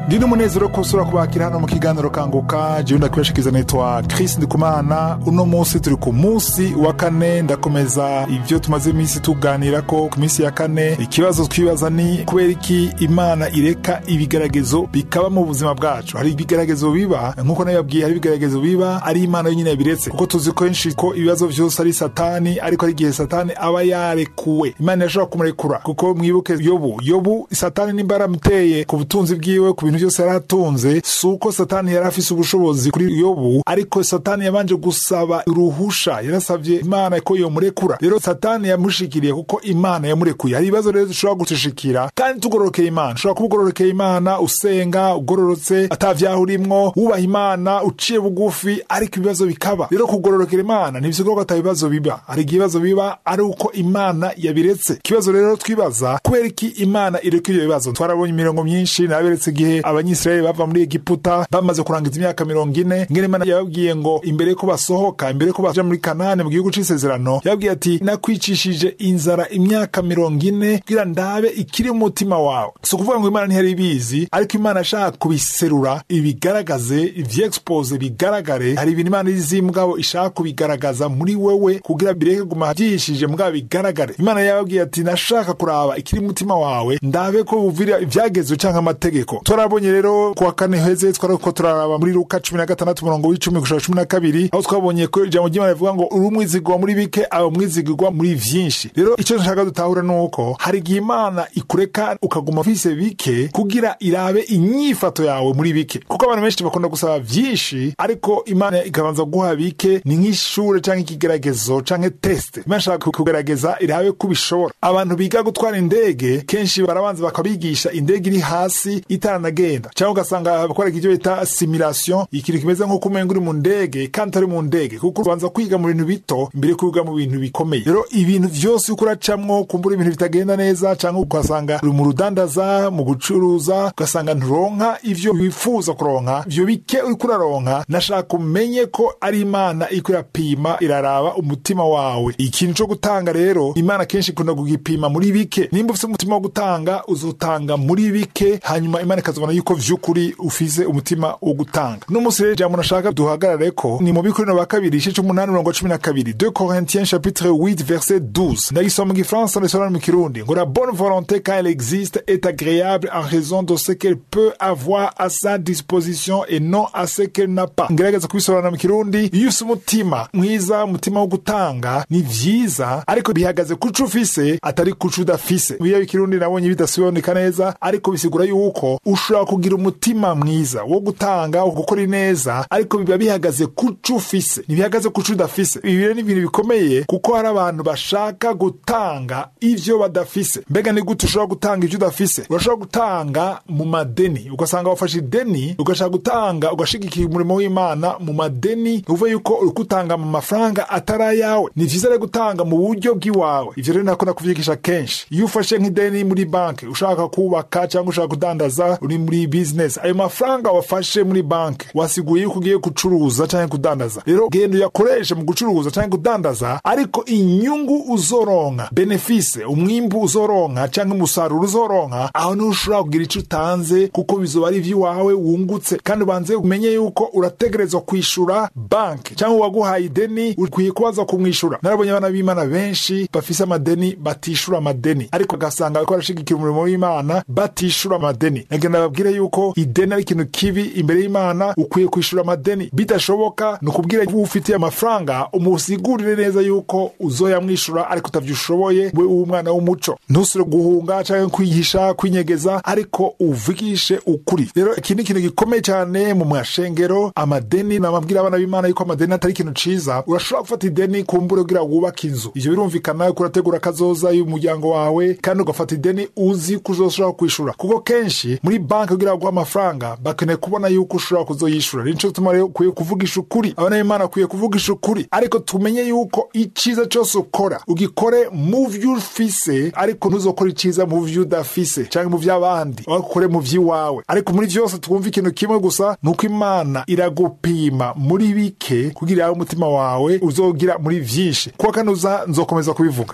ndi n'umunezero ko usura kubakira hano mu kiganiro kanguka jewe ndakwibashikiza nitwa chris ndikumana uno munsi turi ku munsi wa kane ndakomeza ivyo tumaze iminsi tuganira ko ku minsi ya kane ikibazo twibaza ni kubera iki imana ireka ibigeragezo bikaba mu buzima bwacu hari ibigeragezo biba nk'uko nabibabwiye hari ibigeragezo biba ari imana yonyine yabiretse kuko tuzi kenshi ko ibibazo vyose ari satani ariko ari igihe satani aba yarekuwe imana irashobora kumurekura kuko mwibuke yobu yobu satani nimba yaramuteye ku butunzi bwiwe ku bintu byose yari atunze si uko satani yari afise ubushobozi kuri yobu ariko satani yabanje gusaba uruhusha yarasavye imana ko yomurekura rero satani yamushikiriye kuko imana yamurekuye hari ibibazo rero dushobora gutushikira kandi tugororokeye imana ushobora kuba ugororokeye imana usenga ugororotse atavyaha urimwo wubaha imana uciye bugufi ariko ibibazo bikaba rero kugororokera imana ntibisigura ko ata bibazo biba hari igihe ibibazo biba ari uko imana yabiretse ikibazo rero twibaza kubera iki imana ireka ivyo bibazo twarabonye imirongo myinshi naberetse igihe abanyisirayeli bava muri egiputa bamaze kurangiza imyaka mirongo ine ngene imana yababwiye ngo imbere ko basohoka imbere ko baja muri kanani mu gihugu c'isezerano yababwiye ati nakwicishije inzara imyaka mirongo ine kugira ndabe ikiri mu mutima wawe si ukuvuga ngo imana ntiyari ibizi ariko imana ashaka kubiserura ibigaragaze ivyexpose bigaragare hari ibintu imana izi mugabo ishaka kubigaragaza muri wewe kugira bireke guma vyihishije mugabo bigaragare imana yababwiye ati nashaka kuraba ikiri mu mutima wawe ndabe ko buvira ivyagezwe canke amategeko twarabonye rero kuwa kane heze twariko turaraba muri luka cumi na gatandatu umurongo w'icumi gushika cumi na kabiri aho twabonye ko ijambo ry'imana rivuga ngo uri umwizigirwa muri bike aba umwizigirwa muri vyinshi rero ico nshaka dutahura ni uko hari igihe imana ikureka ukaguma ufise bike kugira irabe inyifato yawe muri bike kuko abantu benshi bakunda gusaba vyinshi ariko imana ikabanza guha bike ni nk'ishure canke ikigeragezo canke teste imana ishaka kugerageza irabe ko ubishobora abantu biga gutwara indege kenshi barabanza bakabigisha indege iri hasi itaranagenda cyangwa ugasanga bakora icyo bita simulation ikintu kimeze nko kumenga uri mu ndege kandi utari mu ndege kuko ubanza kwiga mu bintu bito imbere yo kwiga mu bintu bikomeye rero ibintu vyose uko uracamwo kumbura ibintu bitagenda neza cyangwa ugasanga uri mu rudandaza mu gucuruza ugasanga nturonka ivyo wifuza kuronka ivyo bike uriko uraronka nashaka umenye ko ari imana iko irapima iraraba umutima wawe ikintu co gutanga rero imana kenshi ikunda kugipima muri bike nimba ufise umutima wo gutanga uzotanga muri bike hanyuma imana ikazobona yuko vy'ukuri ufise umutima wo gutanga n'umunsi rero ijambo nashaka duhagarare ko ni mu bikorino ba kabiri igice c'umunani mirongo cumi na kabiri 2 corinthiens chapitre 8 verset 12 ndagisoma mu gifaransa ndagisobanura mu kirundi ngo la bonne volonté quand elle existe est agréable en raison de ce qu'elle peut avoir à sa disposition et non à ce qu'elle n'a pas ngerageza kubisobanura mu kirundi iyo ufise umutima mwiza umutima wo gutanga ni vyiza ariko bihagaze kuco ufise atari kuco udafise biya ikirundi nabonye bidasobanuka neza ariko bisigura yuko ushobora kugira umutima mwiza wo gutanga gukora neza ariko biba bihagaze kuco ufise ntibihagaze kuco udafise ibi rero ni ibintu bikomeye kuko hari abantu bashaka gutanga ivyo badafise mbega ni gute ushobora gutanga ivyo udafise urashobora gutanga mu madeni ugasanga wafashe ideni ugashaka gutanga ugashigikira umurimo w'imana mu madeni uvuye yuko uri gutanga mu mafaranga atari ayawe ni vyiza rero gutanga mu buryo bw'iwawe ivyo rero nakunda kuvyigisha kenshi iyo ufashe nk'ideni muri banki ushaka kubaka cyangwa ushaka kudandaza uri muri business ayo mafaranga wafashe muri banki wasiguye yuko ugiye gucuruza cyangwa kudandaza rero genda uyakoreshe mu gucuruza cyangwa kudandaza ariko inyungu uzoronka benefise umwimbu uzoronka cyangwa umusaruro uzoronka aho niho ushobora kugira ico utanze kuko bizoba ari ivy'iwawe wungutse kandi ubanze umenye yuko urategerezwa kwishura banki cyangwa uwaguhaye ideni ukwiye kubaza kumwishura narabonye abana b'imana benshi bafise amadeni batishura amadeni ariko ugasanga bariko barashigikira umurimo w'imana batishura amadeni nagenda babwire yuko ideni ari ikintu kibi imbere y'imana ukwiye kwishura amadeni bidashoboka ni ukubwira uwo ufitiye amafaranga umusigurire neza yuko uzoyamwishura ariko utavyushoboye we w'umwana w'umuco ntusire guhunga canke kwihisha kwinyegeza ariko uvugishe ukuri rero iki ni ikintu gikomeye cyane mu mashengero amadeni namabwira abana b'imana yuko amadeni atari ikintu ciza urashobora gufata ideni kumbure kugira wubake inzu ivyo birumvikana yuko urategura akazoza y'umuryango wawe kandi ugafata ideni uzi ko uzoshobora kwishura kuko kenshi muri banki kugira guha amafaranga bakeneye kubona yuko ushobora kuzoyishura nico gituma rero ukwiye kuvugisha ukuri abana b'imana akwiye kuvugisha ukuri ariko tumenye yuko iciza cose ukora ugikore mu vyo ufise ariko ntuzokora iciza mu vyo udafise canke mu vy'abandi ukore mu vy'iwawe ariko muri vyose twumva ikintu kimwe gusa ni uko imana iragupima muri bike kugira yawe umutima wawe uzogira muri vyinshi kuwa kane uza nzokomeza kubivuga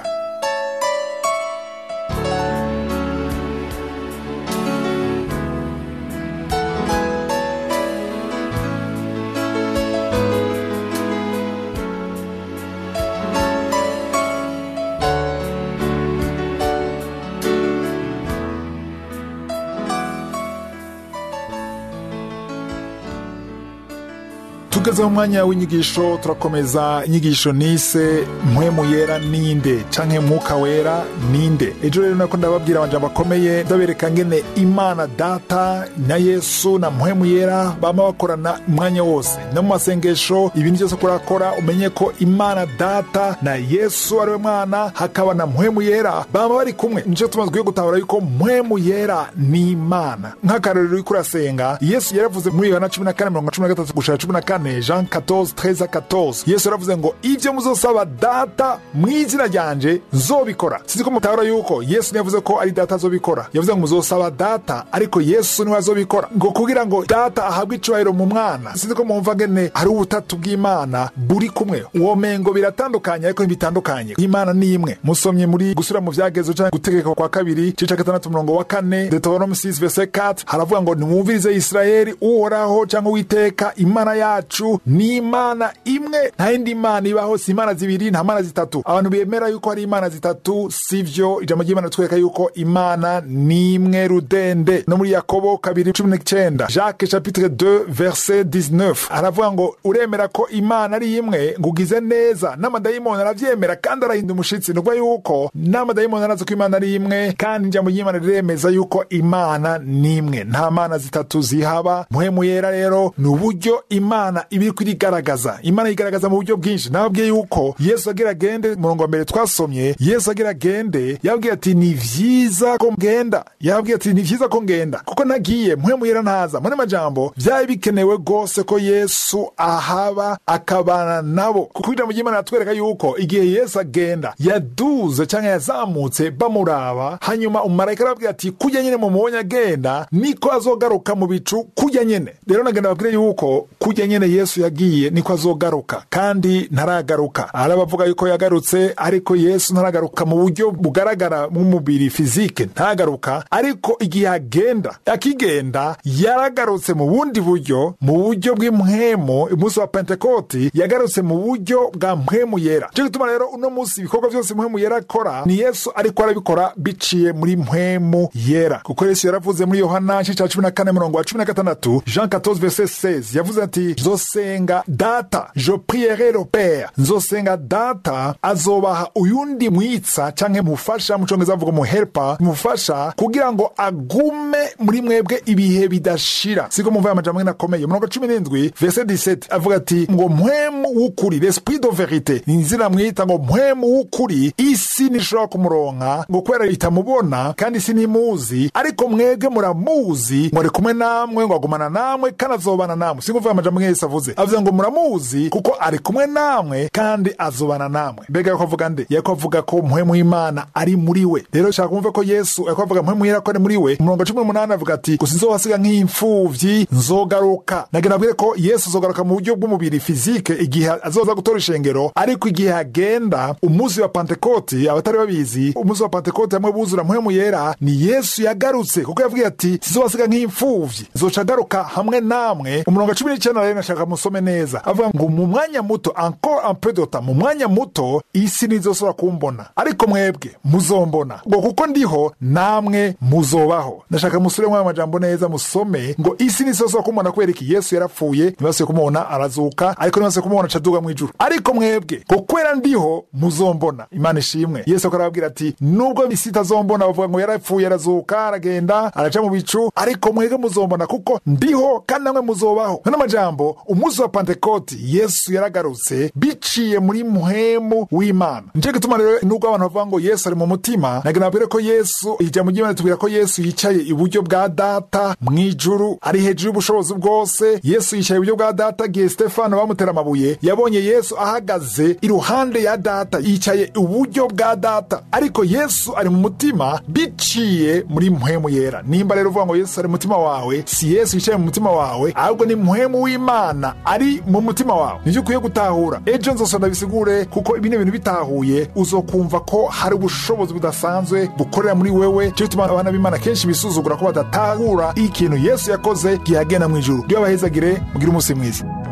tugeze mu mwanya w'inyigisho turakomeza inyigisho nise mpwemu yera ninde canke mwuka wera ninde ejo rero nako ndababwira amajambo akomeye ndabereka ngene imana data na yesu na mpwemu yera bama bakorana umwanya wose no mu masengesho ibintu byose kurakora umenye ko imana data na yesu ariwe mwana hakaba na mpwemu yera bama bari kumwe nico tumaze gutahura yuko mpwemu yera ni imana nk'akarorero uriko urasenga yesu yaravuze muri yohana cumi na kane mirongo cumi na gatatu gushika cumi na kane jean 14 13 14 yesu yaravuze ngo ibyo muzosaba data mu izina ryanje nzobikora sinzi ko mutahura yuko yesu ntiyavuze ko ari data azobikora yavuze ngo muzosaba data ariko yesu niwe azobikora ngo kugira ngo data ahabwe icubahiro mu mwana sinzi ko mwumva ngene hari ubutatu bw'imana buri kumwe uwo mengo biratandukanye ariko ntibitandukanye imana ni imwe musomye muri gusura mu vyagezo canke gutegeka kwa kabiri cica gatandatu murongo wa kane deuteronome 6 verse 4 haravuga ngo nimwumvirize isirayeli uhoraho canke uwiteka imana yacu ni imana imwe nta yindi mana ibaho si imana zibiri nta mana zitatu abantu bemera yuko hari imana zitatu sivyo ijambo ry'imana twereka yuko imana ni imwe rudende no muri yakobo kabiri cumi n'icenda jacques chapitre 2 verset 19 aravuga ngo uremera ko imana ari imwe ngo ugize neza n'amadayimoni aravyemera kandi arahinda umushitsi ni ukuvuga yuko n'amadayimoni arazi ko imana ari imwe kandi ijambo ry'imana riremeza yuko imana ni imwe nta mana zitatu zihaba muhemu yera rero ni uburyo imana iba iriko irigaragaza imana yigaragaza mu buryo bwinshi nababwiye yuko yesu agira agende murongo wa mbere twasomye yesu agira agende yababwiye ati ni vyiza ko ngenda yababwiye ati ni vyiza ko ngenda kuko nagiye muhemu yera ntaza muri majambo vyari bikenewe rwose ko yesu ahaba akabana nabo kuko ijambo ry'imana ratwereka yuko igihe yesu agenda yaduze canke yazamutse bamuraba hanyuma umumarayika arababwira ati kurya nyene mumubonye agenda niko azogaruka mu bicu kurya nyene rero nagenda babwire yuko kurya nyene yesu yagiye niko azogaruka kandi ntaragaruka arabavuga yuko yagarutse ariko yesu ntaragaruka mu buryo bugaragara nk'umubiri fizike ntagaruka ariko igihe agenda akigenda yaragarutse mu bundi buryo mu buryo bw'impwemu umunsi wa pentekoti yagarutse mu buryo bwa mpwemu yera cyo gituma rero uno munsi ibikorwa byose mpwemu yera akora ni yesu ariko arabikora biciye muri mpwemu yera kuko yesu yaravuze muri yohana igice cya cumi na kane murongo wa cumi na gatandatu jean 14 verset 16 yavuze ati nzosenga data je prierai le père nzosenga data azobaha uyundi mwitsa canke mufasha mu congereza avuga mu helper mufasha kugira ngo agume muri mwebwe ibihe bidashira siko mumva aya majambo ngene akomeye murongo cumi n'indwi verset 17 avuga ati ngo mpwemu w'ukuri l'esprit de verite ni izina mwita ngo mpwemu w'ukuri isi ntishobora kumuronka ngo kubera itamubona kandi isi ntimuzi ariko mwebwe muramuzi ngo ari kumwe namwe ngo agumana namwe kandi azobana namwe sinkuvuga amajambo nk'ayo yesu avuze avuze ngo muramuzi kuko ari kumwe namwe kandi azobana namwe mbega yako avuga nde yako avuga ko mpwemu w'imana ari muri we rero shaka kumva ko yesu yako avuga mpwemu yera ko ari muri we umurongo cumi n'umunani avuga ati gusa nzohasiga nk'imfuvyi nzogaruka nagira nabwire ko yesu azogaruka mu buryo bw'umubiri fizike igihe azoza gutora ishengero ariko igihe agenda umunsi wa pantekoti abatari babizi umunsi wa pantekoti hamwe buzura mpwemu yera ni yesu yagarutse kuko yavuga ati sizobasiga nk'imfuvyi nzoca agaruka hamwe namwe umurongo wa cumi n'icenda rero nashaka musome neza avuga ngo mu mwanya muto encore un peu de temps mu mwanya muto isi ntizosubira kumbona ariko mwebwe muzombona ngo kuko ndiho namwe muzobaho ndashaka musubire mwayo majambo neza musome ngo isi ntizosubira kumbona kubera iki yesu yarapfuye ntibasuye kumubona arazuka ariko ntibasuye kumubona acaduga mu ijuru ariko mwebwe ngo kwera ndiho muzombona imana ishimwe yesu akaba arababwira ati nubwo isi itazombona bavuga ngo yarapfuye arazuka aragenda araca mu bicu ariko mwebwe muzombona kuko ndiho kandi namwe muzobaho nano majambo umunsi wa pantekoti yesu yaragarutse biciye muri muhemu w'imana nico gituma rero nubwo abantu bavuga ngo yesu ari mu mutima nagira nabwire ko yesu ijambo ry'imana tubwira ko yesu yicaye iburyo bwa data mu ijuru ari hejuru y'ubushobozi bwose yesu yicaye iburyo bwa data igihe stefano bamutera amabuye yabonye yesu ahagaze iruhande ya data yicaye iburyo bwa data ariko yesu ari mu mutima biciye muri muhemu yera nimba rero uvuga ngo yesu ari mu mutima wawe si yesu yicaye mu mutima wawe ahubwo ni muhemu w'imana ari mu mutima wawe nivyo ukwiye gutahura ejo nzosonda bisigure kuko bino bintu bitahuye uzokumva ko hari ubushobozi budasanzwe bukorera muri wewe cyo gituma abana b'imana kenshi bisuzugura ko badatahura ikintu yesu yakoze gihagenda mu ijuru ryo abahezagire mugire umunsi mwiza